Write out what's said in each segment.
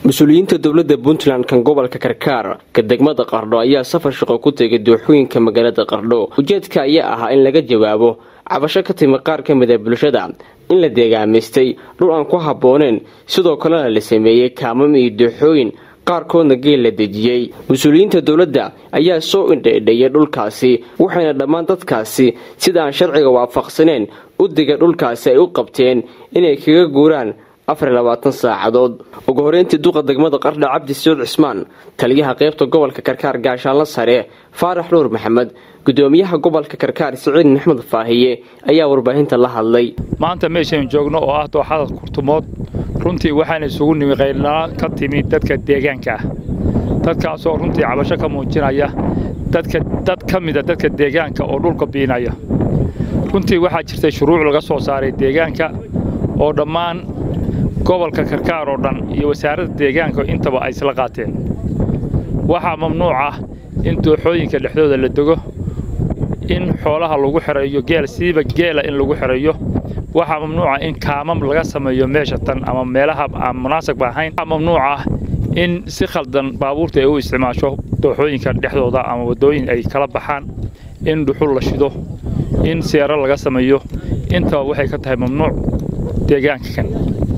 mas-uuliyiinta dowladda puntland kan gobolka karkaar ka degmada qardho ayaa safar shaqo ku tegay dooxooyinka magaalada qardho ujeedka ayaa ahaa in laga jawaabo cabasho ka timi qaar ka mid a bulshada in la deegaamaystay dhul aan ku habbooneen sidoo kalena la sameeyey kaamam iyo dooxooyin qaarkoodna geel la dejiyey mas-uuliyiinta dowladda ayaa soo indhaidhayay dhulkaasi waxayna dhammaan dadkaasi sida aan sharciga waafaqsaneen u diga dhulkaasi ay u qabteen inay kaga guuraan afar labaatan saacadood ugu horeyntii duqa degmada qardha cabdi sacuud cismaan taliyaha qaybta gobolka karkaar gaashaanla sare faarax nuur maxamed gudoomiyaha gobolka karkaar siciid maxmed faahiye ayaa warbaahinta la hadlay maanta meeshaynu joogno oo ah dooxada kurtumood runtii waxaana isugu nimi qaylnaa ka timi dadka deegaanka ah dadkaasoo runtii cabasho ka muujinaya dad ka mida dadka deegaanka oo dhulka biinaya runtii waxaa jirtay shuruuc laga soo saaray deegaanka oo dhammaan gobolka karkaar oo dhan iyo wasaaradda deegaanka intaba ay isla qaateen waxaa mamnuuc ah in dooxooyinka dhexdooda la dego in xoolaha lagu xereeyo geel siiba geela in lagu xereeyo waxaa mamnuuca in kaamam laga sameeyo meesha tan ama meelaha aan munaasabka ahayn waxaa mamnuuc ah in si khaldan baabuurta ay u isticmaasho dooxooyinka dhexdooda ama waddooyin ay kala baxaan in dhuxul la shido in seero laga sameeyo intaba waxay ka tahay mamnuuc deegaanka kan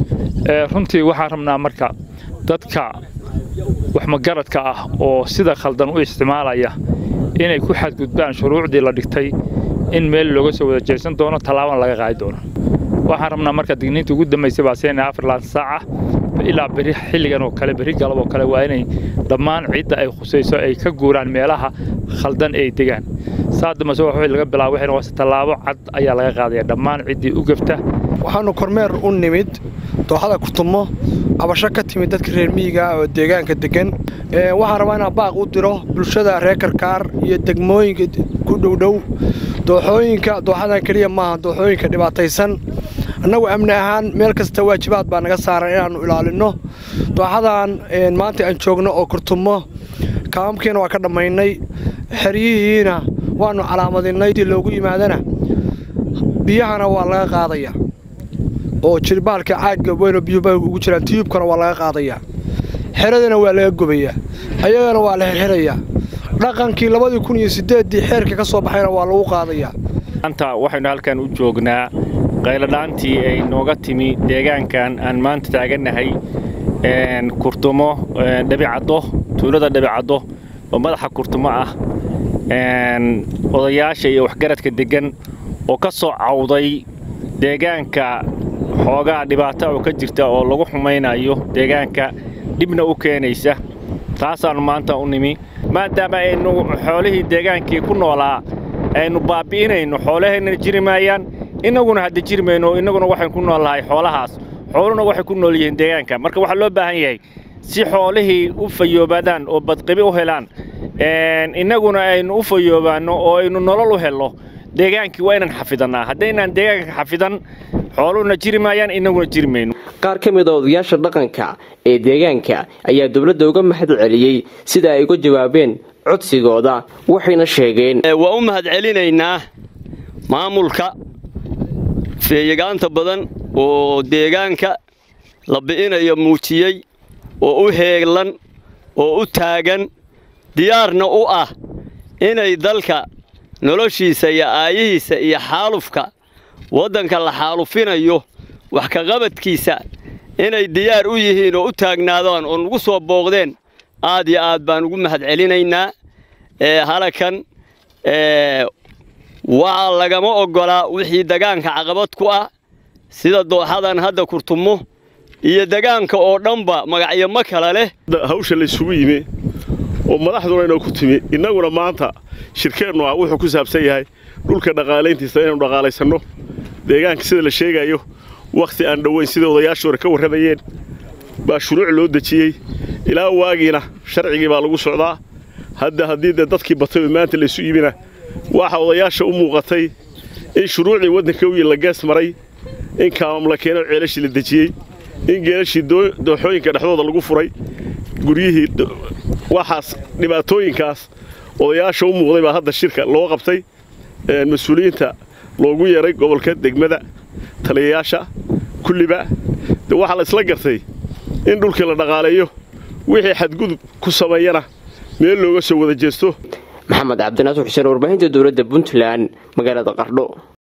runtii waxaan rabnaa marka dadka waxmagaradka ah oo sida khaldan u isticmaalaya inay ku xadgudbaan shuruucdii la dhigtay in meel looga soo wada jeesan doono tallaabana laga qaadi doono waxaan rabnaa marka digniinta ugu dambaysay baa seenaya afar laatan saaca ilaa beri xilligan oo kale berri galab oo kale waa inay dhammaan cidda ay khusayso ay ka guuraan meelaha khaldan ay degaan saa dambase wax laga bilaabo waxay noqonaysa tallaabo cad ayaa laga qaadaya dhammaan ciddii u gafta waxaannu kormeer u nimid dooxada kurtumo cabasho ka timid dadka reer miyiga oo deegaanka deggan waxaan rabaa inaan baaq u diro bulshada reer karkaar iyo degmooyinka ku dhowdhow dooxooyinka dooxadan keliya maaha dooxooyinka dhibaataysan annagu amni ahaan meel kasta waajibaad baa naga saaran inaannu ilaalinno dooxadan maanta aan joogno oo kurtumo kaamamkiina waa ka dhammaynay xeryihiina waannu calaamadinnay si loogu yimaadana biyahana waa laga qaadaya oo jirbaalka caagga weyno biyuba ugu jiraan tiyuubkana waa laga qaadayaa xeradana waa laga gobayaa ayagana waa la xirxirayaa dhaqankii labadii kun iyo siddeeddii xeerka ka soo baxayna waa lagu qaadayaa maanta waxaynu halkan u joognaa qayladhaantii ay nooga timi deegaankan aan maanta taagannahay kurtumo dhabicaddo tuulada dhabicaddo oo madaxa kurtumo ah odayaasha iyo waxgaradka deggan oo ka soo cawday deegaanka xoogaa dhibaata oo ka jirta oo lagu xumaynayo deegaanka dhibna u keenaysa taasaannu maanta u nimi maadaama aynu xoolihii deegaankii ku noolaa aynu baabbi'inayno xoolahaynana jiri maayaan innaguna hadda jiri mayno innaguna waxaynu ku nool lahay xoolahaas xooluhuna waxay ku nool yihiin deegaanka marka waxaa loo baahan yahay si xoolihii u fayoobaadaan oo badqibi u helaan innaguna aynu u fayoobaanno oo aynu nolol u helno deegaankii waa inaan xafidannaa haddaynaan deegaanka xafidan xooluhuna jiri maayaan innaguna jiri mayno qaar ka mid a odayaasha dhaqanka ee deegaanka ayaa dowladda uga mahad celiyey sida ay uga jawaabeen codsigooda waxayna sheegeen waa u mahad celinaynaa maamulka feeyagaanta badan oo deegaanka la bi'inayo muujiyey oo u heeglan oo u taagan diyaarna u ah inay dalka noloshiisa iyo aayihiisa iyo xaalufka waddanka la xaalufinayo wax ka qabadkiisa inay diyaar u yihiin oo u taagnaadaan oo nagu soo booqdeen aad iyo aad baan ugu mahad celinaynaa halakan waxaa lagama oggolaa wixii degaanka caqabad ku ah sida dooxadan hadda kurtumo iyo degaanka oo dhanba magacyo ma kala leh hawsha laysugu yimi oo madaxduna inoo ku timi innaguna maanta shirkeennu ah wuxuu ku saabsan yahay dhulka dhaqaalayntiisa inaynu dhaqaalaysanno deegaanka sida la sheegayo wakhti aan dhoweyn sida odayaashii hore ka warramayeen baa shuruuc loo dejiyey ilaa waagiina sharcigii baa lagu socdaa hadda haddii dee dadkii batay oo maanta laysu yimina waxa odayaasha u muuqatay in shuruucdii waddanka wiil la gees maray in kaamam la keeno ceelashii la dejiyey in geelashii dooxooyinka dhexdooda lagu furay guryihii waxaas dhibaatooyinkaas odayaasha u muuqday baa hadda shirka loo qabtay mas-uuliyiinta loogu yeeray gobolka degmada taliyayaasha kulliba de waxaa la isla gartay in dhulkii la dhaqaaleeyo wixii xadgudub ku sameeyana meel looga soo wada jeesto maxamed cabdinaasur xuseen warbaahinta dowladda puntland magaalada qardho